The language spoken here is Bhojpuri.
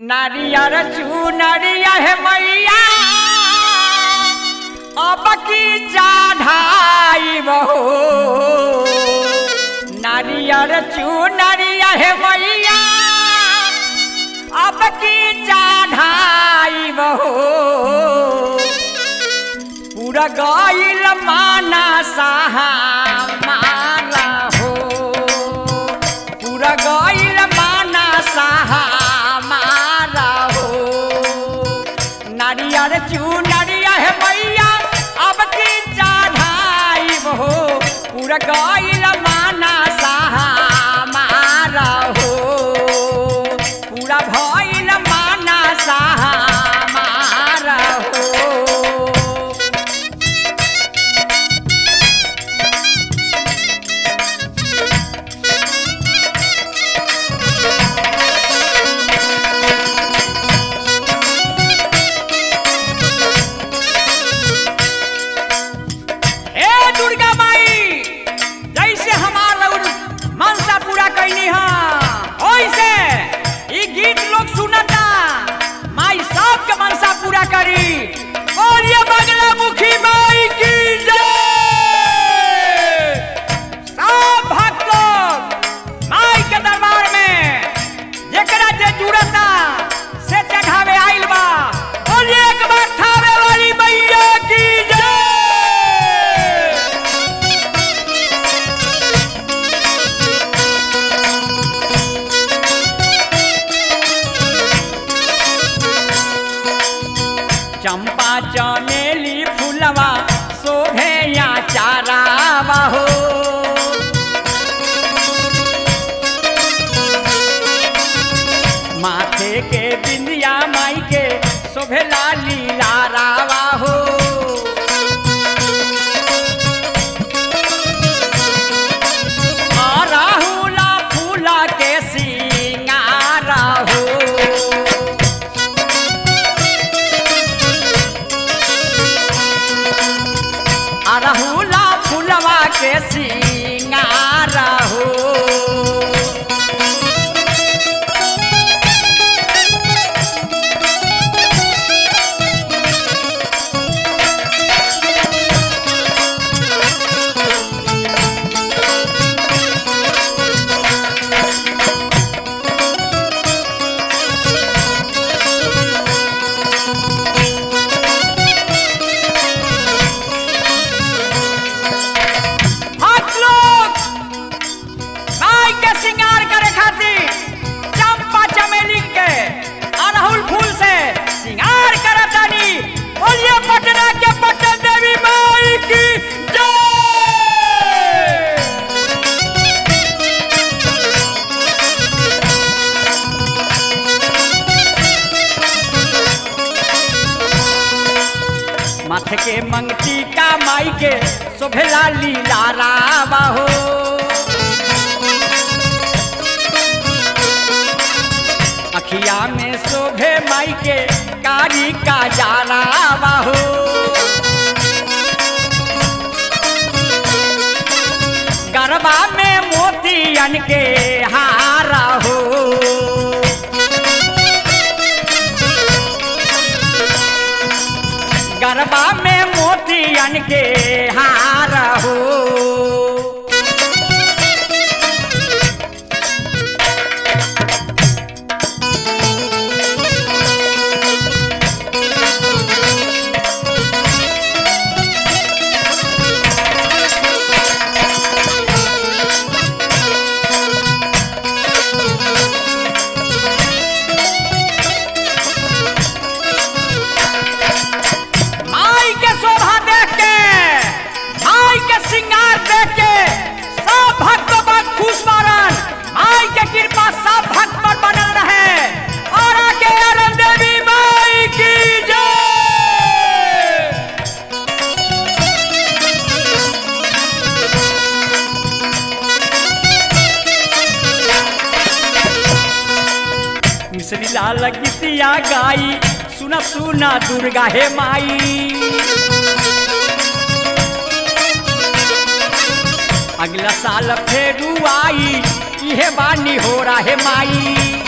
नारियर चूनरिया है मैया अब की जाढ़ाई बहो नारियर चूनरिया है मैया अब की जाढ़ाई बहो पूरा गईल माना सहा मारा हो पूरा गईल माना सहा मारा हो नारियर चू नारिया है मैया अब की चढ़ाई हो पूरा गईल माना सहा मारा हो पूरा भइल माना सहा मारा हो ए दुर्गा माई जैसे हमार लउर मनसा पूरा कैनी हा ओइसे ई गीत लोग सुनता माई सबके मनसा पूरा करी और ये बगला मुखी माई की जय सब भक्त लोग माई के दरबार में जेकरा जे जुड़ता से चढ़ावे आइल बा और एक बार थावे वाली मैया की जय चंपा चमेली फूलवा शोभे या चारावा हो माथे के बिंदिया माई के शोभे लाली लारावा हो आ राहुला फूला के सिंगारा हो अरहुला फुलवा के सिंगार हो हाथ लोग गाय के श्रृंगार करे खातिर चंपा चमेली के अरहुल फूल से श्रृंगार करतानी बोलिए पटना के पटन देवी माई की जय माथे के मंगती का माई के शोभला लीला रावा हो अखिया में शोभे माई के कारी का जारावा हो गरबा में मोतियन के हारा हो गरबा में मोतियन के हार हो माई के शोभा देख के माई के श्रृंगार देख के सब भक्त बन खुश मारन माई के कृपा सब भक्त पर बनल रहे और आके अरन देवी माई की जय मिश्री लाल गीतिया गाई सुना सुना दुर्गा हे माई अगला साल फेरू आई इहे बानी हो रहा है माई